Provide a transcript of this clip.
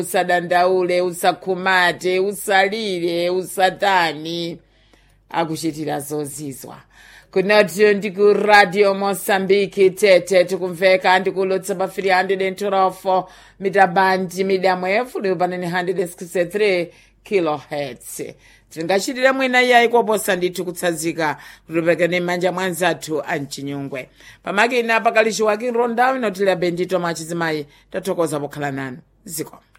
usadandaule usakhumate usalire usatani akuchitira zozizwa kunatiyo ndi ku radio mosambiki tete tikumveka ndikulotsa pa 312 mitabandi midamu yafuliyo panene 163 kilohertz tingachitire mwina iyayi koposa ndithu kutsanzika kutipekene m'manja mwa anzathu a mchinyungwe pamakina pakali chiwaki rondawo inotila bendito mwa chizimayi tathokoza pokhala nanu ziko